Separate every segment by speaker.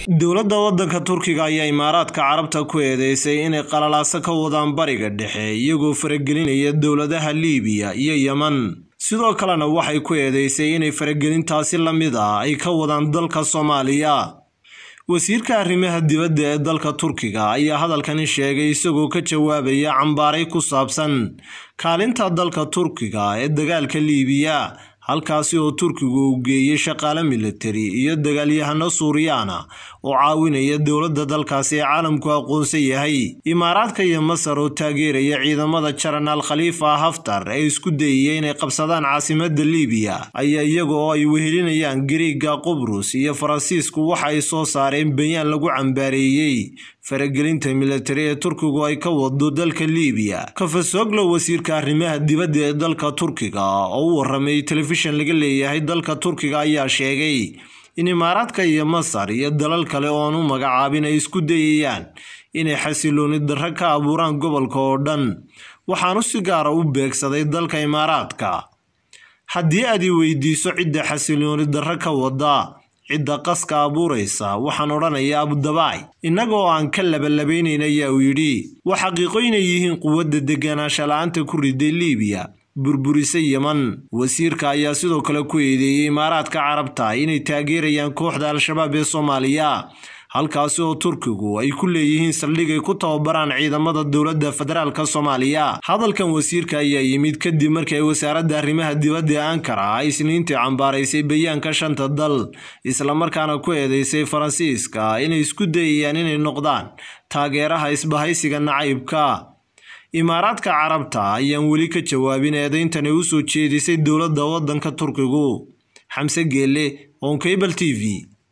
Speaker 1: dowladda waddanka turkiga ayaa imaaraadka carabta ku eedeysay inay qalalaaso ka wadaan bariga dhexe iyagoo faragelinaya dowladaha liibiya iyo yeman sidoo kalena waxay ku eedeysay inay faragelintaasi la mid ah ay ka wadaan dalka soomaaliya wasiirka arrimaha dibadda ee dalka turkiga ayaa hadalkani sheegay isagoo ka jawaabaya cambaaray ku saabsan kaalinta dalka turkiga ee dagaalka liibiya halkaasi oo turkigu uu geeyey shaqaale militari iyo dagaalyahano suuriyaana oo caawinaya dowladda dalkaasi ee caalamku aqoonsan yahay imaaraadka iyo masar oo taageeraya ciidamada jaranaal khaliifa haftar ee isku dayaya inay qabsadaan caasimadda liibiya ayaa iyaga oo ay wehelinayaan gariiga qubrus iyo faransiisku waxa ay soo saareen bayaan lagu cambaareeyey faragelinta militari ee turkigu ay ka wado dalka liibiya kafasoglo wasiirka arrimaha dibadda ee dalka turkiga oo u waramay telefishan laga leeyahay dalka turkiga ayaa sheegay in imaaraadka iyo masar iyo dalal kale oo aan u magacaabin ay isku dayayaan inay xasilooni darro ka abuuraan gobolka oo dhan waxaanu si gaara u beegsaday dalka imaaraadka haddii aad i weydiiso cidda xasilooni darro ka wada cidda qaska abuuraysa waxaan odhanayaa abudabaay innaga oo aan ka labalabaynayn ayaa uu yidhi waa xaqiiqo inay yihiin quwadda deganaansha la-aanta ku riday liibiya burburisa yeman wasiirka ayaa sidoo kale ku eedeeyey imaaraadka carabta inay taageerayaan kooxda al-shabaab ee soomaaliya halkaasi oo turkigu ay ku leeyihiin saldhig ay ku tababaraan ciidamada dowladda federaalka soomaaliya hadalkan wasiirka ayaa yimid kadib markii ay wasaaradda arrimaha dibadda ee ankara ay isniintii cambaaraysay bayaanka shanta dal islamarkaana ku eedeysay faransiiska inay isku dayayaan inay noqdaan taageeraha isbahaysiga nacaybka imaaraadka carabta ayaan weli ka jawaabin eedeyntani u soo jeedisay dowladda waddanka turkigu xamse geelle onkabal t v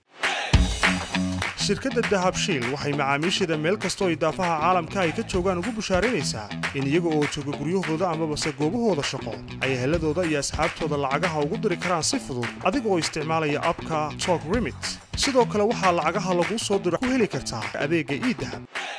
Speaker 2: shirkadda dahabshiil waxay macaamiisheeda meel kastoo idaafaha caalamka ay ka joogaan ugu bushaaraynaysaa in iyaga oo jooga guryahooda amabase goobahooda shaqo ay heladooda iyo asxaabtooda lacagaha ugu diri karaan si fudud adiga oo isticmaalaya abka tok remit sidoo kale waxaa lacagaha laguu soo diro ku heli kartaa adeegga iidahab